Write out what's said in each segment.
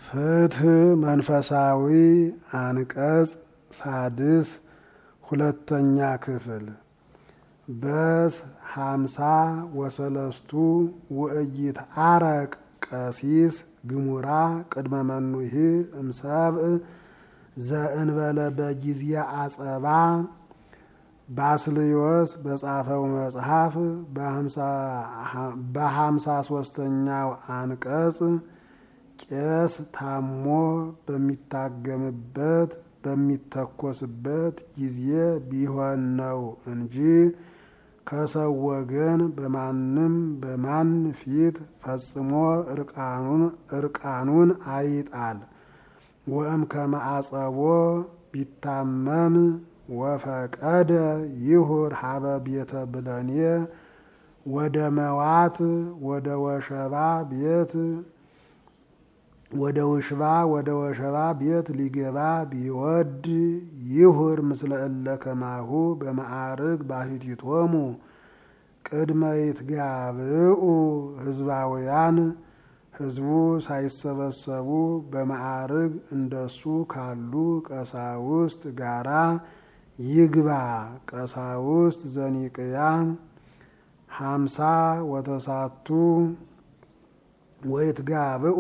ፍትህ መንፈሳዊ አንቀጽ ሳድስ ሁለተኛ ክፍል በስ ሀምሳ ወሰለስቱ ውእይት አረቅ ቀሲስ ግሙራ ቅድመ መኑሂ እምሰብእ ዘእንበለ በጊዜ አጸባ ባስልዮስ በጻፈው መጽሐፍ በሀምሳ ሶስተኛው አንቀጽ ቄስ ታሞ በሚታገምበት በሚተኮስበት ጊዜ ቢሆን ነው እንጂ ከሰው ወገን በማንም በማን ፊት ፈጽሞ እርቃኑን አይጣል። ወእም ከመአጸቦ ቢታመም ወፈቀደ ይሁር ሀበ ቤተ ብለኔ ወደ መዋት ወደ ወሸባ ቤት ወደ ውሽባ ወደ ወሸባ ቤት ሊገባ ቢወድ ይሁር ምስለ እለ ከማሁ በማዕርግ ባሕቲቶሙ ቅድመ ይትጋብኡ ህዝባውያን ህዝቡ ሳይሰበሰቡ በማዕርግ እንደሱ ካሉ ቀሳውስት ጋራ ይግባ። ቀሳውስት ዘኒቅያ ሀምሳ ወተሳቱ ወይትጋብኡ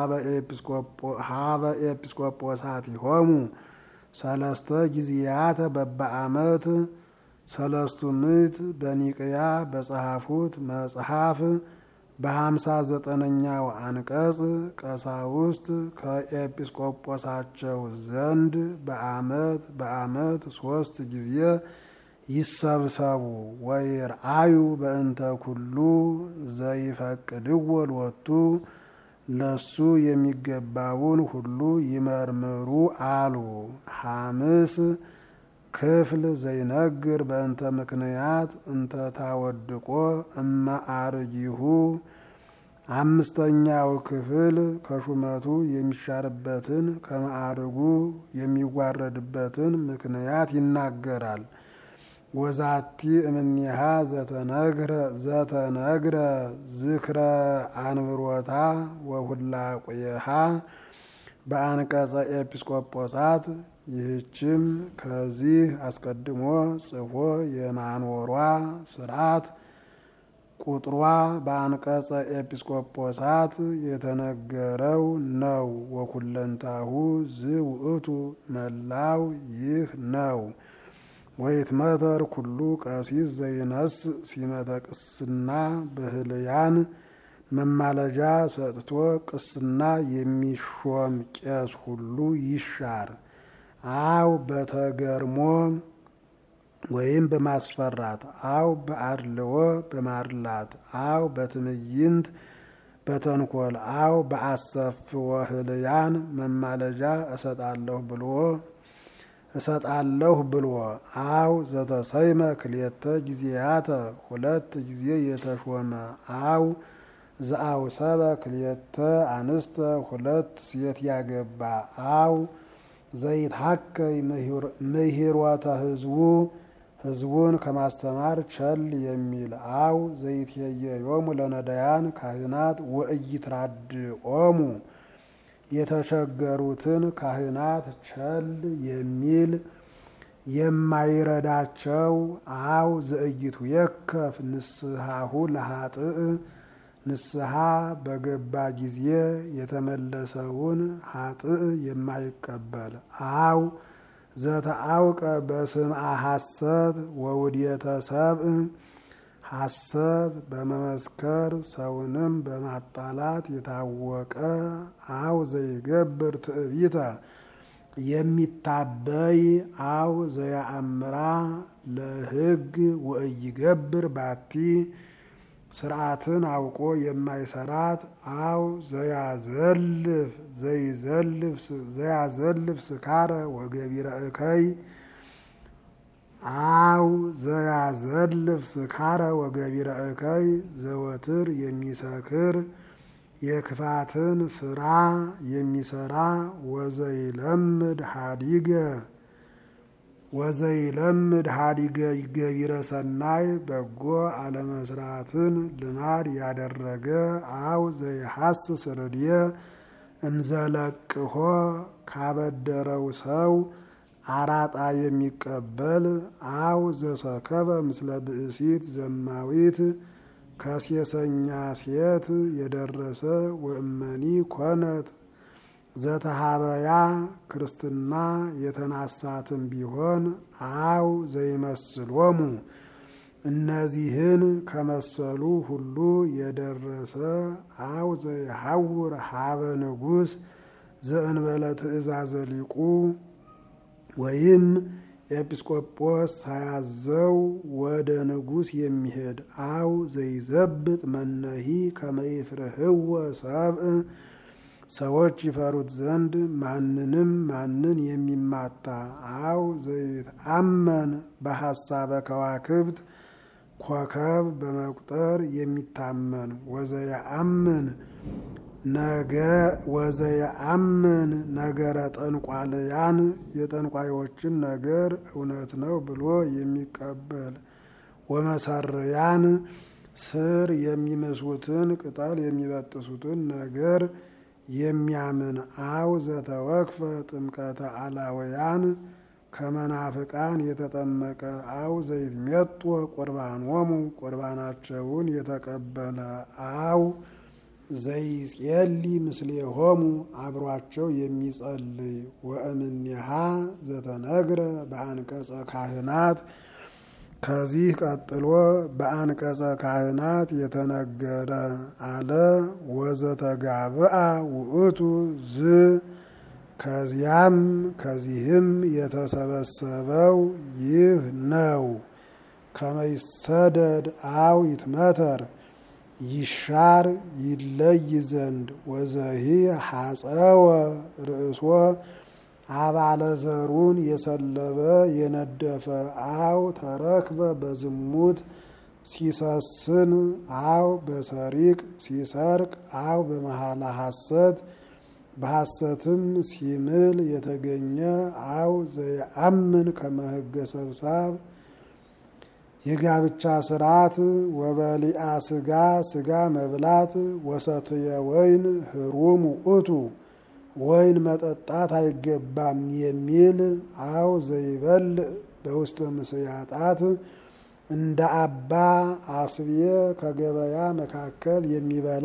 ሀበ ኤጲስቆጶሳቲሆሙ ሰለስተ ጊዜያተ በበአመት ሰለስቱ ምዕት በኒቅያ በጸሐፉት መጽሐፍ በሀምሳ ዘጠነኛው አንቀጽ ቀሳውስት ከኤጲስቆጶሳቸው ዘንድ በአመት በአመት ሶስት ጊዜ ይሰብሰቡ ወይርአዩ በእንተ ኩሉ ዘይፈቅድዎ ሎቱ ለሱ የሚገባውን ሁሉ ይመርምሩ አሉ። ሐምስ ክፍል ዘይነግር በእንተ ምክንያት እንተ ታወድቆ እመአርጊሁ አምስተኛው ክፍል ከሹመቱ የሚሻርበትን ከማዕርጉ የሚዋረድበትን ምክንያት ይናገራል። ወዛቲ እምኒሃ ዘተነግረ ዝክረ አንብሮታ ወሁላቁየሃ በአንቀጸ ኤጲስቆጶሳት ይህችም ከዚህ አስቀድሞ ጽፎ የማኖሯ ስርዓት ቁጥሯ በአንቀጸ ኤጲስቆጶሳት የተነገረው ነው። ወኩለንታሁ ዝውእቱ መላው ይህ ነው። ወይትመተር ኩሉ ቀሲስ ዘይነስ ሲመተ ቅስና በህልያን መማለጃ ሰጥቶ ቅስና የሚሾም ቄስ ሁሉ ይሻር። አው በተገርሞ ወይም በማስፈራት አው በአድልዎ በማድላት አው በትምይንት በተንኮል አው በአሰፍወ ህልያን መማለጃ እሰጣለሁ ብሎ እሰጣለሁ ብሎ አው ዘተሰይመ ክልኤተ ጊዜያተ ሁለት ጊዜ የተሾመ አው ዘአው ሰበ ክልኤተ አንስተ ሁለት ሴት ያገባ አው ዘይትሐከይ ምህሮተ ህዝቡ ህዝቡን ከማስተማር ቸል የሚል አው ዘይትየዮሙ ለነዳያን ካህናት ወኢይትራድኦሙ የተቸገሩትን ካህናት ቸል የሚል የማይረዳቸው አው ዘእይቱ የከፍ ንስሐሁ ለሀጥእ ንስሐ በገባ ጊዜ የተመለሰውን ሀጥእ የማይቀበል አው ዘተአውቀ በስምዐ ሐሰት ወውድየተ ሰብእ ሐሰት በመመስከር ሰውንም በማጣላት የታወቀ አው ዘይገብር ትዕቢተ የሚታበይ አው ዘያአምራ ለሕግ ወኢይገብር ባቲ ስርዓትን አውቆ የማይሰራት አው ዘያዘልፍ ዘያዘልፍ ስካረ ወገቢረ እከይ አው ዘያዘልፍ ስካረ ወገቢረ እከይ ዘወትር የሚሰክር የክፋትን ስራ የሚሰራ ወዘይለምድ ሀዲገ ወዘይለምድ ሀዲገ ገቢረ ሰናይ በጎ አለመስራትን ልማድ ያደረገ አው ዘይሐስስ ርድየ እንዘለቅሆ ካበደረው ሰው አራጣ የሚቀበል አው ዘሰከበ ምስለ ብእሲት ዘማዊት ከሴሰኛ ሴት የደረሰ ወእመኒ ኮነት ዘተሃበያ ክርስትና የተናሳትም ቢሆን አው ዘይመስሎሙ እነዚህን ከመሰሉ ሁሉ የደረሰ አው ዘይሐውር ሀበ ንጉሥ ዘእንበለ ትእዛዘ ሊቁ ወይም ኤጲስቆጶስ ሳያዘው ወደ ንጉሥ የሚሄድ አው ዘይዘብጥ መነሂ ከመይፍርህወ ሰብእ ሰዎች ይፈሩት ዘንድ ማንንም ማንን የሚማታ አው ዘይትአመን በሐሳበ ከዋክብት ኮከብ በመቁጠር የሚታመን ወዘየአምን ነገ ወዘየአምን ነገረ ጠንቋልያን የጠንቋዮችን ነገር እውነት ነው ብሎ የሚቀበል ወመሰርያን ስር የሚመስሉትን ቅጠል የሚበጥሱትን ነገር የሚያምን አው ዘተወክፈ ጥምቀተ አላውያን ከመናፍቃን የተጠመቀ አው ዘይትሜጦ ቁርባኖሙ ቁርባናቸውን የተቀበለ አው ዘይጼሊ ምስሌሆሙ አብሯቸው የሚጸልይ ወእምኔሃ ዘተነግረ በአንቀጸ ካህናት ከዚህ ቀጥሎ በአንቀጸ ካህናት የተነገረ አለ ወዘተጋብአ ውእቱ ዝ ከዚያም ከዚህም የተሰበሰበው ይህ ነው። ከመይሰደድ አው ይትመተር ይሻር ይለይ ዘንድ ወዘሂ ሐፀወ ርእሶ አባለ ዘሩን የሰለበ የነደፈ አው ተረክበ በዝሙት ሲሰስን አው በሰሪቅ ሲሰርቅ አው በመሐላ ሐሰት በሐሰትም ሲምል የተገኘ አው ዘየአምን ከመህገ ሰብሳብ የጋብቻ ስርዓት ወበሊአ ስጋ ስጋ መብላት ወሰትየ ወይን ህሩም ውእቱ ወይን መጠጣት አይገባም የሚል አው ዘይበል በውስተ ምስያጣት እንደ አባ አስብየ ከገበያ መካከል የሚበላ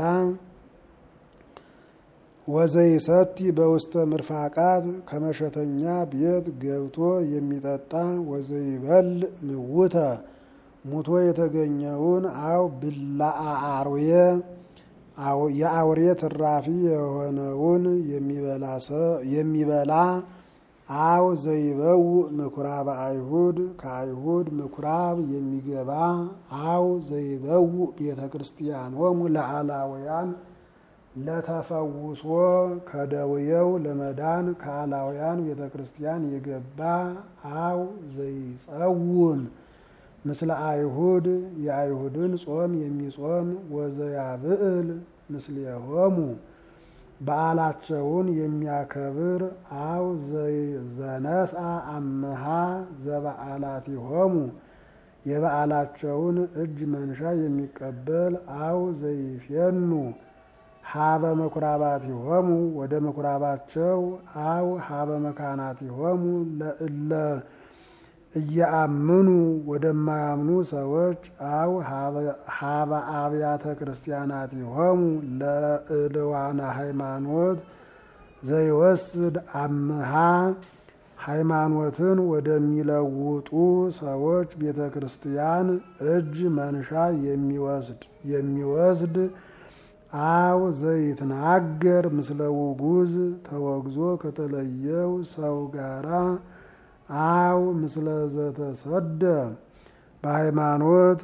ወዘይሰቲ በውስተ ምርፋቃት ከመሸተኛ ቤት ገብቶ የሚጠጣ ወዘይበል ምውተ ሙቶ የተገኘውን አው ብላአ አርዌ የአውሬ ትራፊ የሆነውን የሚበላ አው ዘይበው ምኩራብ አይሁድ ከአይሁድ ምኩራብ የሚገባ አው ዘይበው ቤተ ክርስቲያኖሙ ለአላውያን ለተፈውሶ ከደውየው ለመዳን ከአላውያን ቤተ ክርስቲያን የገባ አው ዘይጸውም ምስለ አይሁድ የአይሁድን ጾም የሚጾም ወዘያብዕል ምስሌሆሙ በዓላቸውን የሚያከብር አው ዘነስአ አምሃ ዘበዓላቲሆሙ የበዓላቸውን እጅ መንሻ የሚቀበል አው ዘይፌኑ ሀበ መኩራባቲሆሙ ወደ መኩራባቸው አው ሀበ መካናቲሆሙ ለእለ እያአምኑ ወደማያምኑ ሰዎች አው ሀበ አብያተ ክርስቲያናቲሆሙ ለእልዋነ ሃይማኖት ዘይወስድ አምሃ ሃይማኖትን ወደሚለውጡ ሰዎች ቤተ ክርስቲያን እጅ መንሻ የሚወስድ የሚወስድ አው ዘይትናገር ምስለ ውጉዝ ተወግዞ ከተለየው ሰው ጋራ አው ምስለ ዘተሰደ በሃይማኖት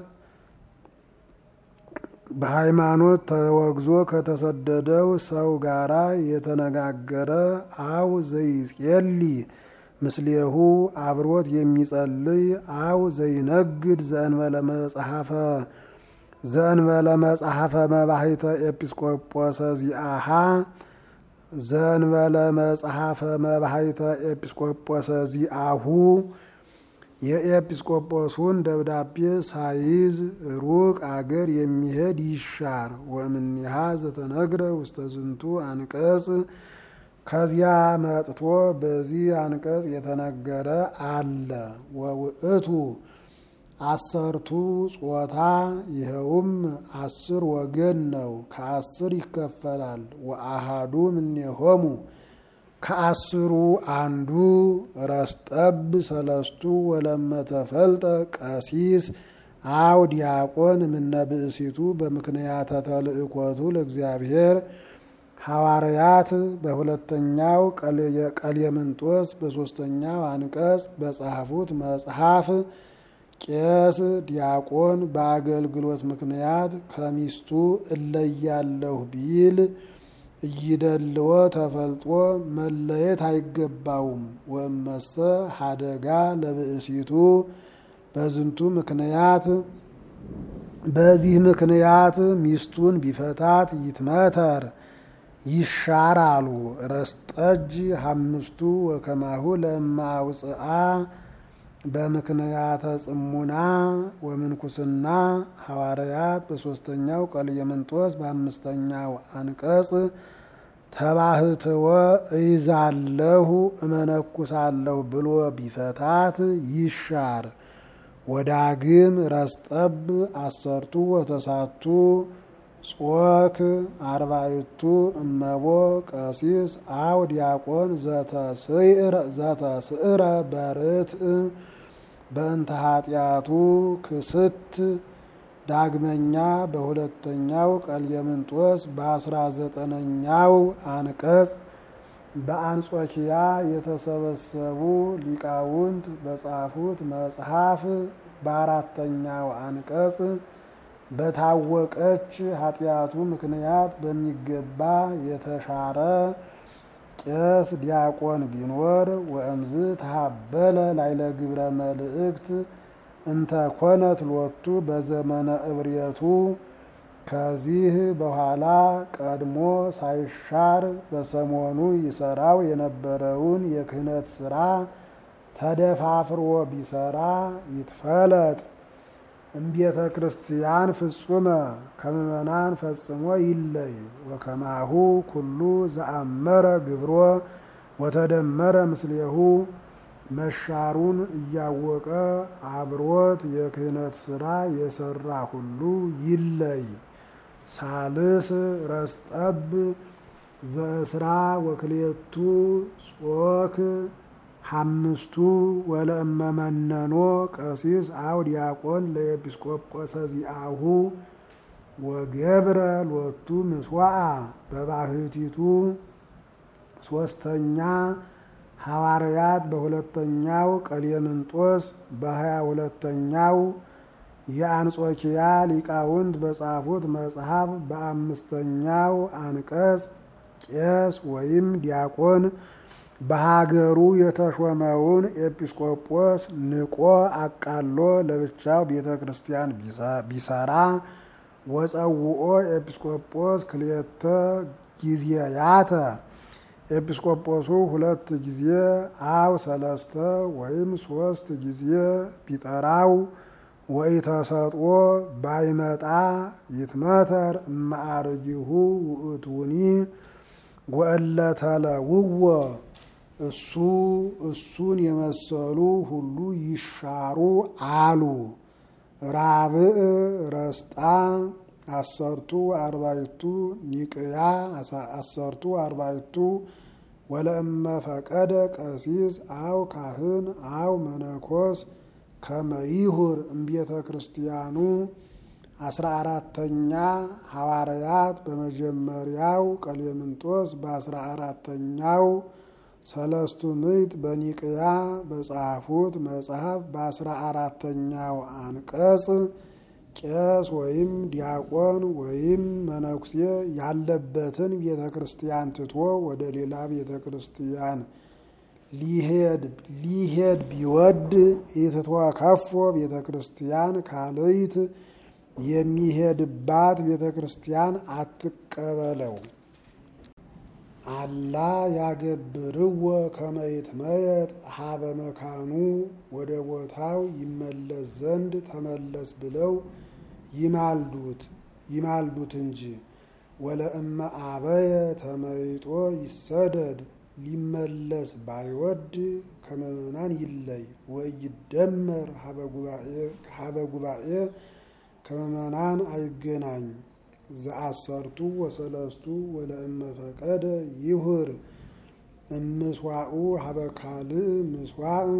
በሃይማኖት ተወግዞ ከተሰደደው ሰው ጋራ የተነጋገረ አው ዘይጼሊ ምስሌሁ አብሮት የሚጸልይ አው ዘይነግድ ዘእንበለ መጽሐፈ ዘእንበለ መጽሐፈ መባሂተ ኤጲስቆጶሰ ዚአሃ ዘእንበለ መጽሐፈ መባሂተ ኤጲስቆጶሰ ዚአሁ የኤጲስቆጶሱን ደብዳቤ ሳይዝ ሩቅ አገር የሚሄድ ይሻር። ወእምኔሃ ዘተነግረ ውስተ ዝንቱ አንቀጽ ከዚያ መጥቶ በዚህ አንቀጽ የተነገረ አለ። ወውእቱ አሰርቱ ጾታ ይኸውም አስር ወገን ነው፣ ከአስር ይከፈላል። ወአሃዱ እምኔሆሙ ከአስሩ አንዱ ረስጠብ ሰለስቱ ወለመተፈልጠ ቀሲስ አው ዲያቆን እምነ ብእሲቱ በምክንያተ ተልእኮቱ ለእግዚአብሔር ሐዋርያት በሁለተኛው ቀሌምንጦስ በሶስተኛው አንቀጽ በጻፉት መጽሐፍ ቄስ ዲያቆን በአገልግሎት ምክንያት ከሚስቱ እለያለሁ ቢል እይደልዎ ተፈልጦ መለየት አይገባውም። ወመሰ ሀደጋ ለብእሲቱ በዝንቱ ምክንያት በዚህ ምክንያት ሚስቱን ቢፈታት ይትመተር ይሻር አሉ። ረስጠጅ ሀምስቱ ወከማሁ ለማውፅአ በምክንያተ ጽሙና ወምንኩስና ሐዋርያት በሶስተኛው ቀሌምንጦስ በአምስተኛው አንቀጽ ተባህትወ እይዛለሁ እመነኩሳለሁ ብሎ ቢፈታት ይሻር። ወዳግም ረስጠብ አሰርቱ ወተሳቱ ጾክ አርባይቱ እመቦ ቀሲስ አው ዲያቆን ዘተስዕረ በርትዕ በእንተ ኃጢአቱ ክስት። ዳግመኛ በሁለተኛው ቀሌምንጦስ በአስራ ዘጠነኛው አንቀጽ በአንጾኪያ የተሰበሰቡ ሊቃውንት በጻፉት መጽሐፍ በአራተኛው አንቀጽ በታወቀች ኃጢአቱ ምክንያት በሚገባ የተሻረ ቄስ ዲያቆን ቢኖር ወእምዝ ተሀበለ ላይለ ግብረ መልእክት እንተ ኮነት ሎቱ በዘመነ እብርየቱ ከዚህ በኋላ ቀድሞ ሳይሻር በሰሞኑ ይሰራው የነበረውን የክህነት ስራ ተደፋፍሮ ቢሰራ ይትፈለጥ እምቤተ ክርስቲያን ፍጹመ ከምእመናን ፈጽሞ ይለይ። ወከማሁ ኩሉ ዘአመረ ግብሮ ወተደመረ ምስሌሁ መሻሩን እያወቀ አብሮት የክህነት ስራ የሰራ ሁሉ ይለይ። ሳልስ ረስጠብ ዘእስራ ወክሌቱ ጾክ ሐምስቱ ወለእመመነኖ ቀሲስ አው ዲያቆን ለኤጲስቆጶሰ ዚአሁ ወገብረ ሎቱ ምስዋዓ በባህቲቱ ሶስተኛ ሐዋርያት በሁለተኛው ቀሌምንጦስ በሀያ ሁለተኛው የአንጾኪያ ሊቃውንት በጻፉት መጽሐፍ በአምስተኛው አንቀጽ ቄስ ወይም ዲያቆን በሀገሩ የተሾመውን ኤጲስቆጶስ ንቆ አቃሎ ለብቻው ቤተ ክርስቲያን ቢሰራ ወፀውኦ ኤጲስቆጶስ ክልኤተ ጊዜያተ ኤጲስቆጶሱ ሁለት ጊዜ አው ሰለስተ ወይም ሶስት ጊዜ ቢጠራው ወይ ተሰጥኦ ባይመጣ ይትመተር እማዕርጊሁ ውእቱኒ ወእለተለውዎ እሱ እሱን የመሰሉ ሁሉ ይሻሩ አሉ። ራብዕ ረስጣ አሰርቱ አርባይቱ ኒቅያ አሰርቱ አርባይቱ ወለእመ ፈቀደ ቀሲስ አው ካህን አው መነኮስ ከመይሁር እምቤተ ክርስቲያኑ አስራ አራተኛ ሐዋርያት በመጀመሪያው ቀሌምንጦስ በአስራ አራተኛው ሰለስቱ ምዕት በኒቅያ በጻፉት መጽሐፍ በአስራ አራተኛው አንቀጽ ቄስ ወይም ዲያቆን ወይም መነኩሴ ያለበትን ቤተ ክርስቲያን ትቶ ወደ ሌላ ቤተ ክርስቲያን ሊሄድ ሊሄድ ቢወድ ኢትቶ ከፎ ቤተ ክርስቲያን ካልይት የሚሄድባት ቤተ ክርስቲያን አትቀበለው። አላ ያገብርዎ ከመይትመየጥ ሀበ መካኑ ወደ ቦታው ይመለስ ዘንድ ተመለስ ብለው ይማልዱት ይማልዱት እንጂ ወለእመ አበየ ተመይጦ ይሰደድ ሊመለስ ባይወድ ከምእመናን ይለይ ወይደመር ሀበ ጉባኤ ከምእመናን አይገናኝ ዘአሰርቱ ወሰለስቱ ወለእመ ፈቀደ ይሁር እምስዋኡ ሀበ ካልእ ምስዋዕ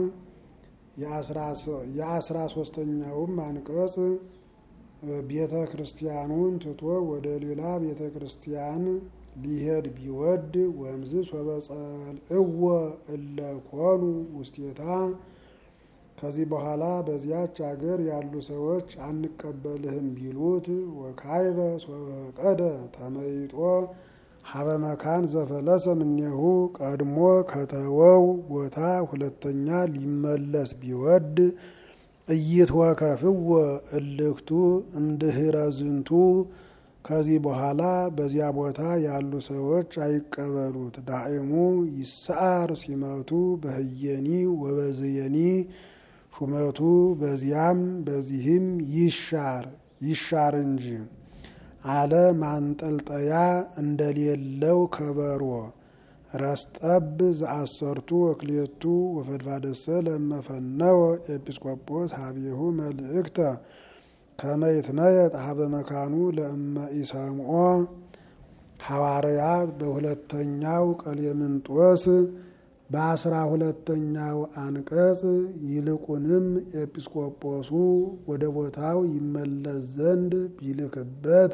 የአስራ ሶስተኛውም አንቀጽ ቤተ ክርስቲያኑን ትቶ ወደ ሌላ ቤተ ክርስቲያን ሊሄድ ቢወድ ወምዝ ሶበጸልእወ እለ ኮኑ ውስቴታ ከዚህ በኋላ በዚያች አገር ያሉ ሰዎች አንቀበልህም ቢሉት ወካይበ ሶበፈቀደ ተመይጦ ሀበ መካን ዘፈለሰ እምኔሁ ቀድሞ ከተወው ቦታ ሁለተኛ ሊመለስ ቢወድ እይትወከፍዎ እልክቱ እምድህረ ዝንቱ ከዚህ በኋላ በዚያ ቦታ ያሉ ሰዎች አይቀበሉት። ዳዕሙ ይሰዓር ሲመቱ በህየኒ ወበዝየኒ ሹመቱ በዚያም በዚህም ይሻር ይሻር እንጂ አለ ማንጠልጠያ እንደሌለው ከበሮ ረስጠብ ዘአሰርቱ ወክልኤቱ ወፈድፋደሰ ለመፈነወ ኤጲስቆጶስ ሀቤሁ መልእክተ ከመ ይትመየጥ ሀበ መካኑ ለእመ ኢሰምዖ ሐዋርያት በሁለተኛው ቀሌምንጦስ በአስራ ሁለተኛው አንቀጽ ይልቁንም ኤጲስቆጶሱ ወደ ቦታው ይመለስ ዘንድ ቢልክበት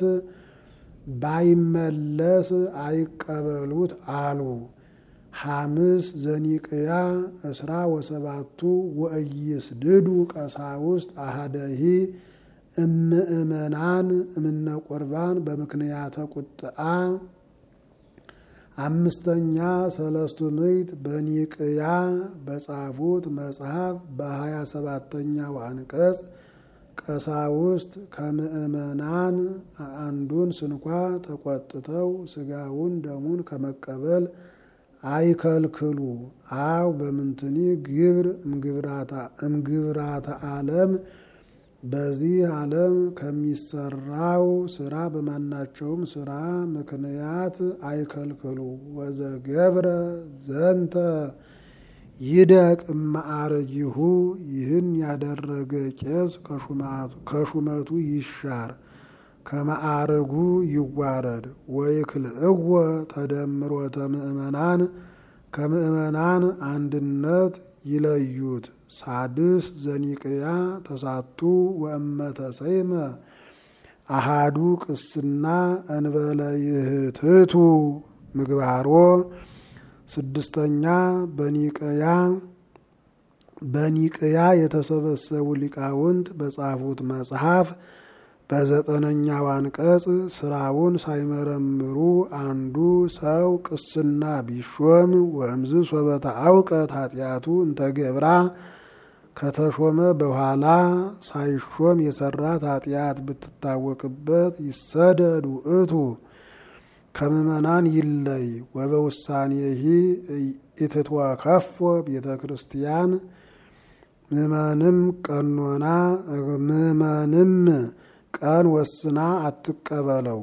ባይመለስ አይቀበሉት አሉ። ሐምስ ዘኒቅያ እስራ ወሰባቱ ወእይስድዱ ቀሳውስት አሃደሂ እምእመናን እምነ ቁርባን በምክንያተ ቁጥአ አምስተኛ ሰለስቱ ምዕት በኒቅያ በጻፉት መጽሐፍ በሀያ ሰባተኛው አንቀጽ ቀሳውስት ከምእመናን አንዱን ስንኳ ተቆጥተው ስጋውን ደሙን ከመቀበል አይከልክሉ። አው በምንትኒ ግብር እምግብራተ ዓለም በዚህ ዓለም ከሚሰራው ስራ በማናቸውም ስራ ምክንያት አይከልክሉ። ወዘገብረ ዘንተ ይደቅ እማዕረጊሁ ይህን ያደረገ ቄስ ከሹመቱ ይሻር፣ ከማዕረጉ ይዋረድ። ወይክልእወ ተደምሮተ ምእመናን ከምእመናን አንድነት ይለዩት። ሳድስ ዘኒቅያ ተሳቱ ወእመተ ሰይመ አሃዱ ቅስና እንበለ ይህትቱ ምግባሮ ስድስተኛ በኒቅያ በኒቅያ የተሰበሰቡ ሊቃውንት በጻፉት መጽሐፍ በዘጠነኛው አንቀጽ ስራውን ሳይመረምሩ አንዱ ሰው ቅስና ቢሾም ወእምዝ ሶበተ አውቀት ኃጢአቱ እንተገብራ ከተሾመ በኋላ ሳይሾም የሰራት ኃጢአት ብትታወቅበት ይሰደድ ውእቱ ከምእመናን ይለይ። ወበውሳኔሂ ኢትትወከፎ ቤተ ክርስቲያን ምእመንም ቀኖና ምእመንም ቀን ወስና አትቀበለው።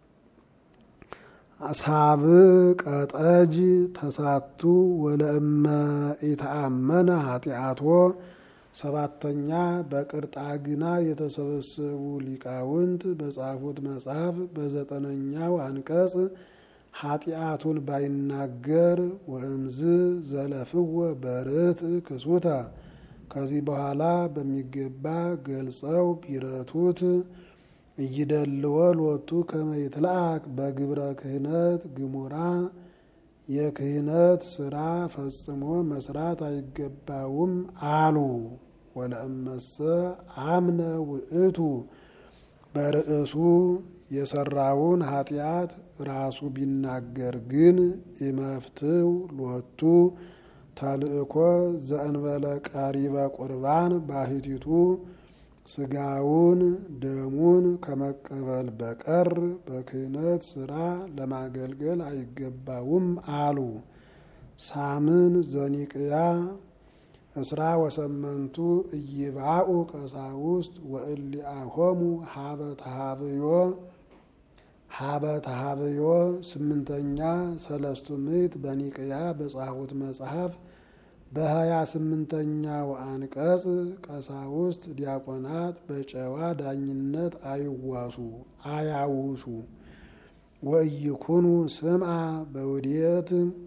ሳብ ቀጠጅ ተሳቱ ወለእመ ኢተአመነ ኃጢአቶ ሰባተኛ በቅርጣግና የተሰበሰቡ ሊቃውንት በጻፉት መጽሐፍ በዘጠነኛው አንቀጽ ኃጢአቱን ባይናገር ወእምዝ ዘለፍወ በርት ክሱተ ከዚህ በኋላ በሚገባ ገልጸው ቢረቱት እይደልወ ሎቱ ከመ ይትልአክ በግብረ ክህነት ግሙራ የክህነት ስራ ፈጽሞ መስራት አይገባውም አሉ። ወለእመሰ አምነ ውእቱ በርእሱ የሰራውን ኃጢአት ራሱ ቢናገር ግን ኢመፍትው ሎቱ ተልእኮ ዘእንበለ ቀሪበ ቁርባን ባህቲቱ ስጋውን ደሙን ከመቀበል በቀር በክህነት ስራ ለማገልገል አይገባውም አሉ። ሳምን ዘኒቅያ እስራ ወሰመንቱ እይባኡ ቀሳውስት ወእሊአሆሙ ሀበ ተሃብዮ ሀበ ተሃብዮ ስምንተኛ ሰለስቱ ምዕት በኒቅያ በጻፉት መጽሐፍ በሀያ ስምንተኛው አንቀጽ ቀሳውስት ዲያቆናት በጨዋ ዳኝነት አይዋሱ አያውሱ ወእይኩኑ ስምዓ በውዴት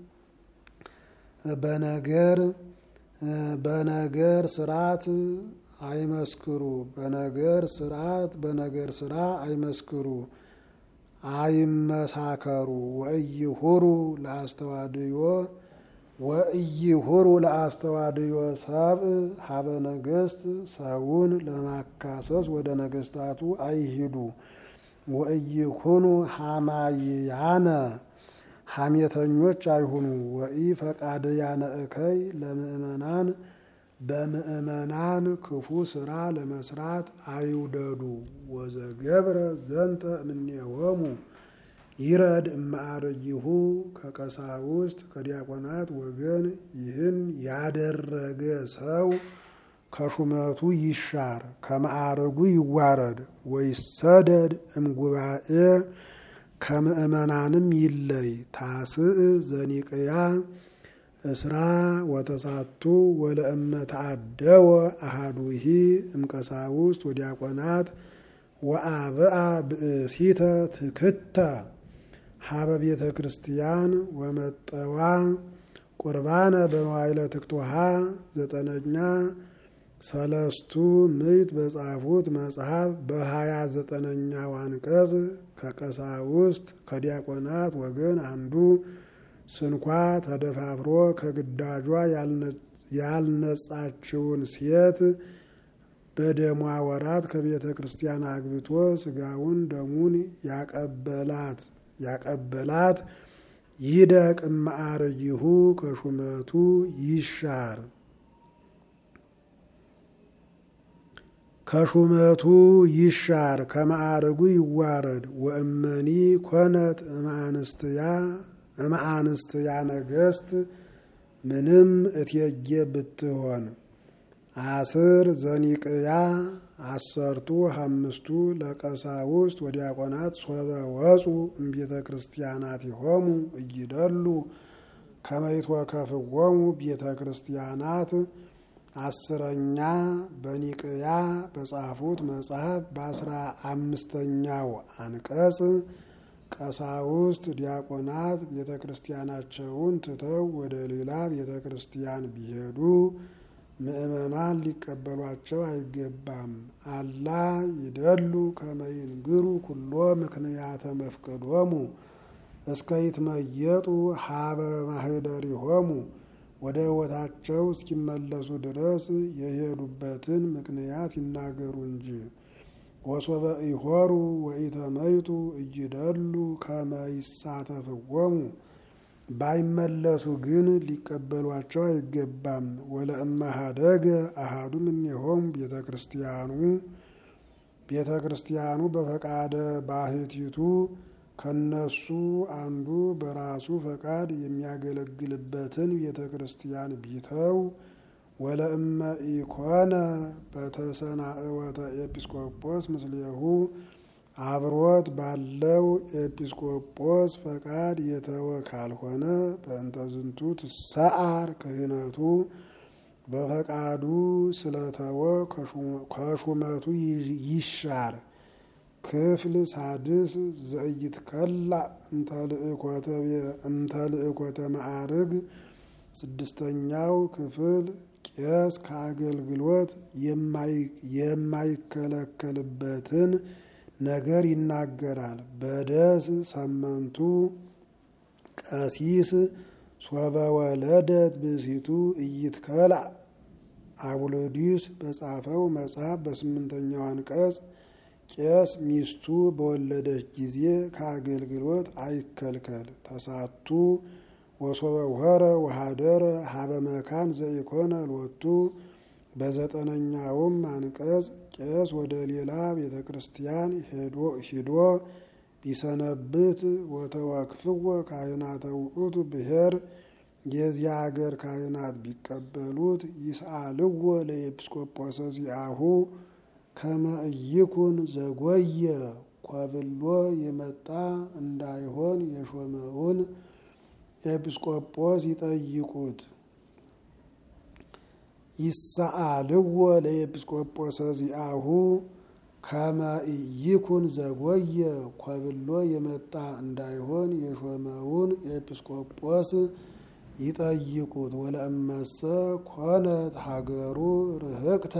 በነገር በነገር ስርዓት አይመስክሩ በነገር ስርዓት በነገር ስራ አይመስክሩ አይመሳከሩ ወእይሁሩ ለአስተዋድዮ ወእይሁሩ ለአስተዋድዮ ሰብእ ሀበ ነገስት ሰውን ለማካሰስ ወደ ነገስታቱ አይሂዱ። ወእይኩኑ ሀማይያነ ሐሜተኞች አይሁኑ። ወኢ ፈቃድያነ እከይ ለምእመናን በምእመናን ክፉ ስራ ለመስራት አይውደዱ። ወዘገብረ ዘንተ እምኔሆሙ ይረድ እማዕረጊሁ ከቀሳውስት ከዲያቆናት ወገን ይህን ያደረገ ሰው ከሹመቱ ይሻር፣ ከማዕረጉ ይዋረድ። ወይሰደድ እምጉባኤ ከምእመናንም ይለይ። ታስእ ዘኒቅያ እስራ ወተሳቱ ወለእመ ተአደወ አሃዱሂ እምቀሳውስት ወዲያቆናት ወአብአ ብእሲተ ትክተ ሀበ ቤተ ክርስቲያን ወመጠዋ ቁርባነ በመዋይለ ትክቶሃ ዘጠነኛ ሰለስቱ ምዕት በጻፉት መጽሐፍ በሀያ ዘጠነኛው አንቀጽ ከቀሳውስት ከዲያቆናት ወገን አንዱ ስንኳ ተደፋፍሮ ከግዳጇ ያልነጻችውን ሴት በደሟ ወራት ከቤተ ክርስቲያን አግብቶ ስጋውን ደሙን ያቀበላት ያቀበላት ይደቅ እማዕረጊሁ ከሹመቱ ይሻር ከሹመቱ ይሻር ከማዕረጉ ይዋረድ። ወእመኒ ኮነት እማንስትያ እማአንስትያ ነገስት ምንም እቴጌ ብትሆን አስር ዘኒቅያ አሰርቱ አምስቱ ለቀሳውስት ወዲያቆናት ሶበ ወፁ እምቤተ ክርስቲያናት ይሆሙ እይደሉ ከመይትወከፍዎሙ ቤተ ክርስቲያናት አስረኛ በኒቅያ በጻፉት መጽሐፍ በአስራ አምስተኛው አንቀጽ ቀሳውስት ዲያቆናት ቤተ ክርስቲያናቸውን ትተው ወደ ሌላ ቤተ ክርስቲያን ቢሄዱ ምእመናን ሊቀበሏቸው አይገባም። አላ ይደሉ ከመይንግሩ ኩሎ ምክንያተ መፍቀዶሙ እስከ ይትመየጡ ሀበ ማህደሪሆሙ ወደ ሕይወታቸው እስኪመለሱ ድረስ የሄዱበትን ምክንያት ይናገሩ እንጂ። ወሶበ ኢሆሩ ወኢተመይጡ እይደሉ ከመይሳተፍዎሙ ባይመለሱ ግን ሊቀበሏቸው አይገባም። ወለእመ ሀደገ አሃዱ እምኔሆሙ ቤተ ክርስቲያኑ ቤተ ክርስቲያኑ በፈቃደ ባህቲቱ ከነሱ አንዱ በራሱ ፈቃድ የሚያገለግልበትን ቤተ ክርስቲያን ቢተው ወለእመ ኢኮነ በተሰናእወተ ኤጲስቆጶስ ምስሌሁ አብሮት ባለው ኤጲስቆጶስ ፈቃድ የተወ ካልሆነ በእንተ ዝንቱ ትሰዓር ክህነቱ በፈቃዱ ስለተወ ከሹመቱ ይሻር። ክፍል ሳድስ ዘኢይትከላ እንተልእኮተ ማዕርግ ስድስተኛው ክፍል ቄስ ከአገልግሎት የማይከለከልበትን ነገር ይናገራል። በደስ ሰመንቱ ቀሲስ ሶበ ወለደት ብእሲቱ ኢይትከላ አቡሎዲስ በጻፈው መጽሐፍ በስምንተኛው አንቀጽ ቄስ ሚስቱ በወለደች ጊዜ ከአገልግሎት አይከልከል። ተሳቱ ወሶበ ውኸረ ወሃደረ ሀበ መካን ዘኢኮነ ሎቱ በዘጠነኛውም አንቀጽ ቄስ ወደ ሌላ ቤተ ክርስቲያን ሂዶ ቢሰነብት ወተወክፍዎ ካህናተ ውእቱ ብሔር የዚያ አገር ካህናት ቢቀበሉት ይስአልዎ ለኤጲስቆጶሰ ዚአሁ ከመ ኢይኩን ዘጎየ ኮብሎ የመጣ እንዳይሆን የሾመውን ኤጲስቆጶስ ይጠይቁት። ይሰአልዎ ለኤጲስቆጶሰ ዚአሁ ከመ ኢይኩን ዘጎየ ኮብሎ የመጣ እንዳይሆን የሾመውን ኤጲስቆጶስ ይጠይቁት። ወለእመሰ ኮነት ሀገሩ ርህቅተ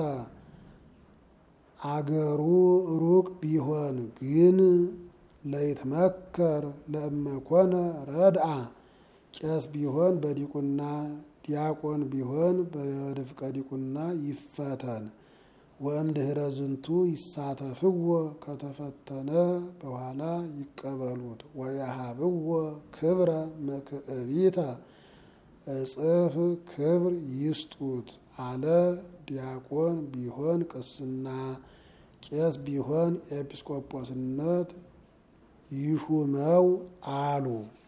አገሩ ሩቅ ቢሆን ግን ለይትመከር ለእመኮነ ረድአ ቄስ ቢሆን በዲቁና ዲያቆን ቢሆን በድፍቀ ዲቁና ይፈተን። ወእምድኅረ ዝንቱ ይሳተፍዎ ከተፈተነ በኋላ ይቀበሉት። ወየሃብዎ ክብረ መክዕቢተ እጽፍ ክብር ይስጡት አለ። ዲያቆን ቢሆን ቅስና፣ ቄስ ቢሆን ኤጲስቆጶስነት ይሹመው አሉ።